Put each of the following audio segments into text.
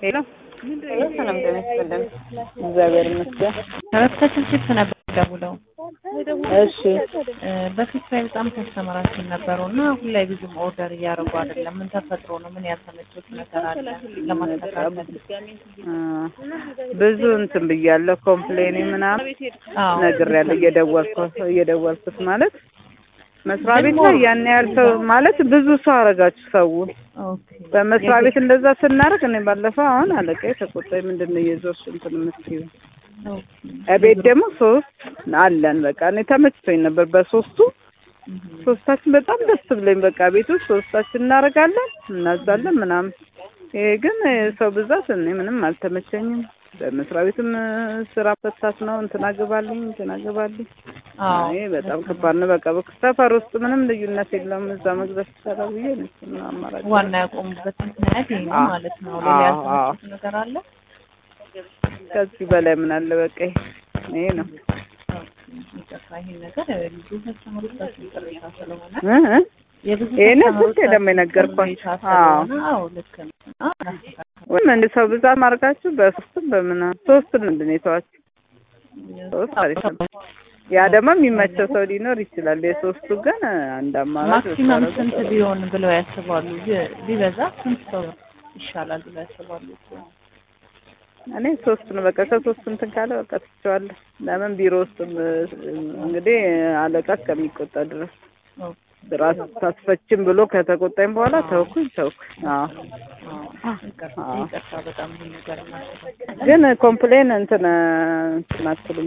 ሄሎ ሰላም ጤና ይስጥልን። እግዚአብሔር ይመስገን። ከበፊታችን ነበር ደውለው እሺ በፊት ላይ በጣም ከስተመራችን ነበሩ እና አሁን ላይ ብዙም ኦርደር እያደረጉ አይደለም። ምን ተፈጥሮ ነው? ምን ያልተመቹት ነገር አለ ለማስተካከል? አ፣ ብዙ እንትን ብያለሁ። ኮምፕሌኒ ምናምን አዎ ነግሬያለሁ። እየደወልኩ እየደወልኩት ማለት መስሪያ ቤት ላይ ያን ያህል ሰው ማለት ብዙ ሰው አረጋችሁ ሰው ኦኬ በመስሪያ ቤት እንደዛ ስናደርግ እኔ ባለፈው አሁን አለቃዬ ተቆጣኝ። ምንድን ነው እየዞርሽ እንትን የምትይው? ኦኬ እቤት ደግሞ ሶስት አለን። በቃ እኔ ተመችቶኝ ነበር በሶስቱ ሶስታችን በጣም ደስ ብሎኝ በቃ ቤት ውስጥ ሶስታችን እናደርጋለን እናዛለን ምናምን። ይሄ ግን ሰው ብዛት እኔ ምንም አልተመቸኝም። በመስሪያ ቤትም ስራ ፈታት ነው እንትና ግባልኝ እንትና ግባልኝ። አዎ ይሄ በጣም ከባድ ነው። በቃ ሰፈር ውስጥ ምንም ልዩነት የለውም። እዛ መግዛት ይቻላል ብዬ ነው እሱን አማራጭ ዋና ያቆሙበት ምክንያት ይሄ ነው አዎ። ማለት ነው። ሌላ አዎ፣ ያልተመቹት ነገር አለ? ከዚህ በላይ ምን አለ? በቃ ይሄ ነው ይቅርታ ይሄን ነገር ልጁ ከስተመሮቻችን ቅሬታ ስለሆነ እ እ የብዙ ይሄንን ስንቴ ከስተመሮቻችን ደግሞ የነገርኳቸው? ቅሬታ አዎ። ስለሆነ አዎ ልክ ነው። አዎ እናስተካክላለን። ወይም እንደ ሰው ብዛት ማድረጋችሁ በሶስትም በምናምን ሶስት ምንድን ነው የተዋችሁ? ሶስት አሪፍ ነው። ያ ደግሞ የሚመቸው ሰው ሊኖር ይችላል። የሶስቱ ግን አንድ አማራጭ ማክሲመም ብታደርጉ ስንት ጥሩ። ቢሆን ብለው ያስባሉ? ቢ- ቢበዛ ስንት ሰው ይሻላል ብለው ያስባሉ? እኔ ሶስት ነው በቃ ከሶስት እንትን ካለ በቃ ትቼዋለሁ። ለምን ቢሮ ውስጥም እንግዲህ አለቃ እስከሚቆጣ ድረስ ኦኬ። ስራ ታስፈችም ብሎ ከተቆጣኝ በኋላ ተውኩኝ ተውኩኝ። አዎ አዎ፣ ይቅርታ አዎ። ይቅርታ፣ በጣም ይሄ ነገር እናስተካክላለን። ግን ኮምፕሌን እንትን እንትን አትሉም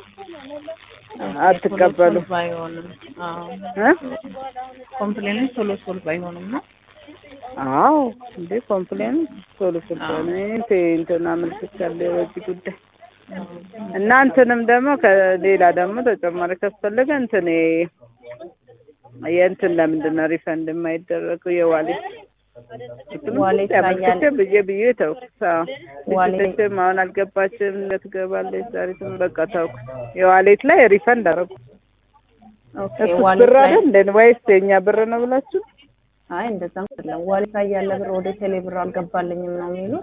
አትቀበሉ ቶሎ ሶልቭ አይሆንም። አዎ እ ኮምፕሌኑ ቶሎ ሶልቭ አይሆንም ነው። አዎ እንዴ ኮምፕሌን ቶሎ ስለሆነ እኔ እንትን አመልክቻለሁ በዚህ ጉዳይ እና እንትንም ደግሞ ከሌላ ደግሞ ተጨማሪ ካስፈለገ እንትን የ- የእንትን ለምንድን ነው ሪፈንድ የማይደረገው የዋሌት ዋሌት ላይ ያመልክቼ ያለ- ብዬ ብዬ ተውኩት። አዎ ዋሌት- ልጅትም አሁን አልገባችም ትገባለች ዛሬ ትም በቃ ተውኩት። የዋሌት ላይ ሪፈንድ አደረጉ። ኦኬ እሱ ዋሌት ብር ላይ አይደል እንደ ወይስ የኛ ብር ነው ብላችሁ አይ እንደዛም አይደለም። ዋሌት ላይ ያለ ብር ወደ ቴሌ ብር አልገባልኝም ነው የሚሉት።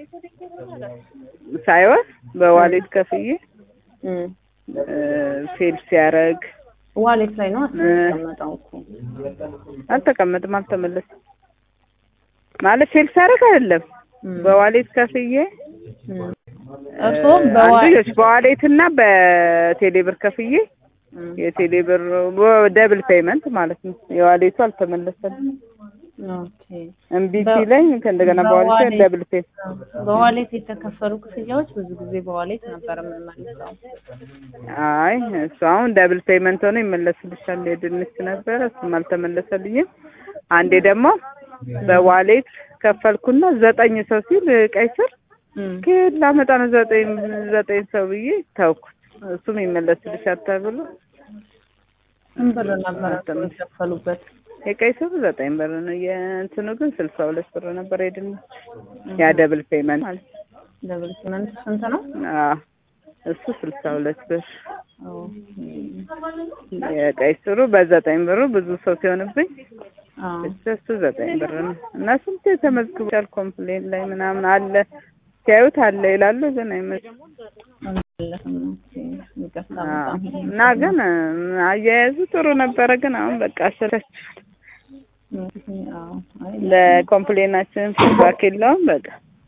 ሳይሆን በዋሌት ከፍዬ እም ፌል ሲያደርግ ዋሌት ላይ ነው አስቀመጠው እኮ አልተቀመጥም፣ አልተመለስም ማለት ፌል ሲያደርግ አይደለም እም በዋሌት ከፍዬ እም እርስዎም አንዱ በዋሌት በዋሌት እና በቴሌ ብር ከፍዬ የቴሌ ብር ደብል ፔመንት ማለት ነው። የዋሌቱ አልተመለሰም ኦኬ እምቢ በ- ሲለኝ ከእንደገና በዋሌት በዋሌት- ደብል ፔ በዋሌት የተከፈሉ ክፍያዎች ብዙ ጊዜ በዋሌት ነበር የምንመልሰው። አይ እሱ አሁን ደብል ፔመንት ሆኖ ይመለስልሻል። የድንች ነበረ እሱም አልተመለሰልኝም። አንዴ ደግሞ በዋሌት ከፈልኩና ዘጠኝ ሰው ሲል ቀይ ስር እም ከየት ላመጣ ነው ዘጠኝ ዘጠኝ ሰው ብዬ ተውኩት። እሱም ይመለስልሻል ተብሎ ስንት ብር ነበር የከፈሉበት? የቀይ ስሩ ዘጠኝ ብር ነው። የእንትኑ ግን ስልሳ ሁለት ብር ነበር የድንች ያ ደብል ፔመንት ማለት ነው። ደብል ሲመንት ስንት ነው? አዎ እሱ ስልሳ ሁለት ብር ኦኬ የቀይ ስሩ በዘጠኝ ብሩ ብዙ ሰው ሲሆንብኝ አዎ እሱ እሱ ዘጠኝ ብር ነው እና ስንት ተመዝግቧል ኮምፕሌን ላይ ምናምን አለ ሲያዩት አለ ይላሉ ግን አይመጡም። አልመለስም። ኦኬ ይቅርታ አዎ በጣም እና ግን አያያዙ ጥሩ ነበረ። ግን አሁን በቃ አሰለቻችኋል። አዎ አይ ለኮምፕሌናችን ፊድባክ የለውም በቃ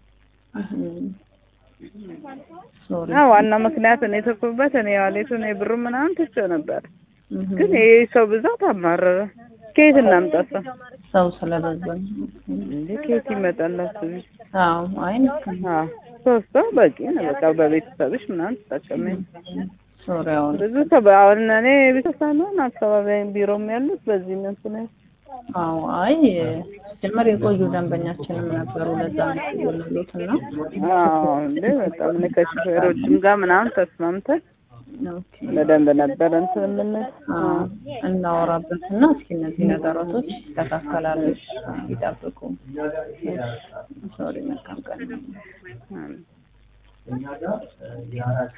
ሶሪ እና ዋናው ምክንያት እኔ የተኩበት እኔ ዋሌቱን የብሩ ምናምን ትቼው ነበር። ግን ይሄ ሰው ብዛት አማረረ። ከየት እናምጣ ሰው ሰው ስለበዛኝ እንዴ? ከየት ይመጣላችሁ? አዎ አይ ልክ ነው። አዎ ሶስት ሰው በቂ ነው። በቃ በቤተሰብሽ ምናምን ትጠቀመኝ። ሶሪ አሁን ብዙ ሰው አሁን እኔ ብቻ ሳልሆን አካባቢ ቢሮም ያሉት በዚህ ነው እንትን አዎ አይ ጀመር የቆዩ ደንበኛችንም ነበሩ። ለዛ ነው የደወልኩት እና አዎ እንዴ በጣም እኔ ከሹፌሮችም ጋር ምናምን ተስማምተን ኦኬ በደንብ ነበር እንትን የምንል አዎ እናወራበት እና እስኪ እነዚህ ነገራቶች ይስተካከላሉ። ይጠብቁ። ሶሪ መልካም ቀን። አዎ